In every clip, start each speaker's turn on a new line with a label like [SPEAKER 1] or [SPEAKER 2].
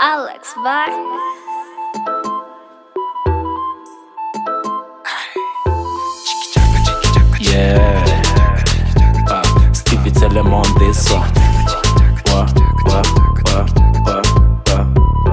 [SPEAKER 1] Alex Vibe.
[SPEAKER 2] Yeah. Uh, Stevie tell them on this one. Wa, wa, wa, wa, wa.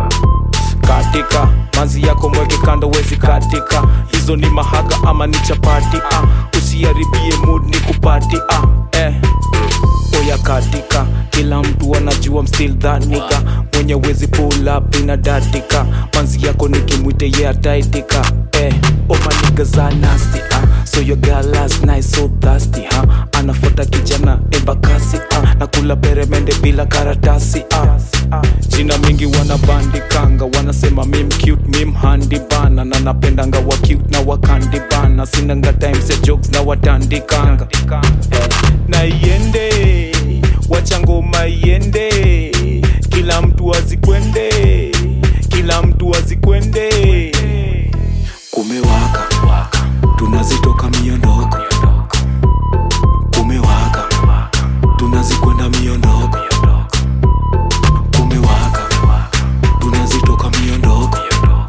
[SPEAKER 2] Katika manzi yako mweke kando, wezi katika hizo ni mahaga ama ni chapati ah. Usiharibie mood ni kupati ah. eh. Oya katika kila mtu anajua I'm still that nigga mwenye wezi pull up inadatika manzi yako nikimwite ye yeah, ataitika eh. Oh my niggas are nasty ah. So your girl last night so thirsty ha anafuata kijana embakasi ah. na kula peremende bila karatasi ah. jina mingi wanabandikanga wanasema mim cute mim handi bana na napendanga wa cute na wakandi bana sinanga times ya jokes na watandikanga eh. na iende wacha ngoma iende kila mtu azikwende kila mtu azikwende kumewaka tunazitoka miondoko kumewaka tunazikwenda miondoko kumewaka tunazitoka miondoko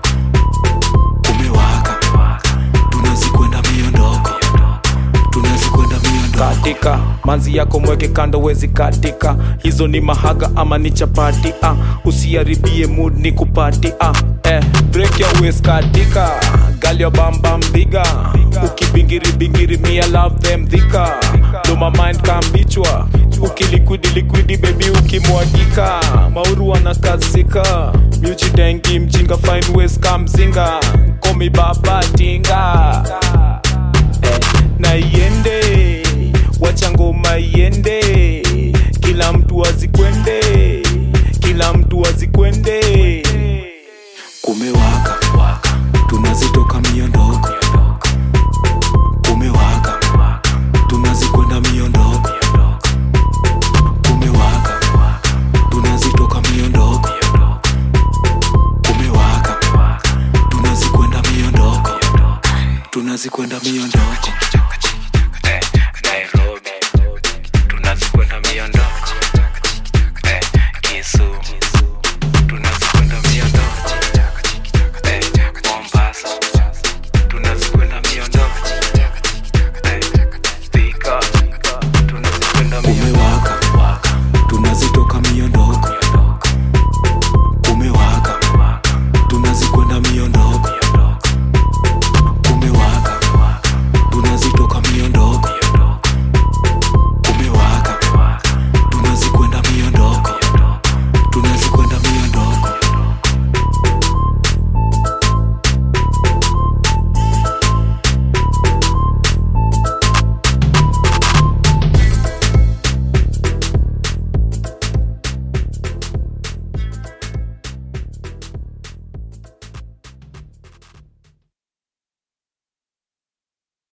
[SPEAKER 2] kumewaka tunazikwenda miondoko tunazikwenda miondoko katika manzi yako mweke kando wezi katika hizo ni mahaga ama ni chapati ah. usiharibie mood ni kupati ah. eh. break your waist katika gal your bam bam biga ukibingiri bingiri me I love them dhika do my mind kambichwa ukilikwidi likwidi bebi ukimwagika mauru anakazika miuchitengi mjinga fine waist kamzinga komi baba tinga eh, na iende wacha ngoma iende kila mtu azikwende kila mtu azikwende kumewaka tunazitoka miondoko kumewaka tunazikwenda miondoko kumewaka tunazitoka miondoko kumewaka tunazikwenda miondoko tunazikwenda miondoko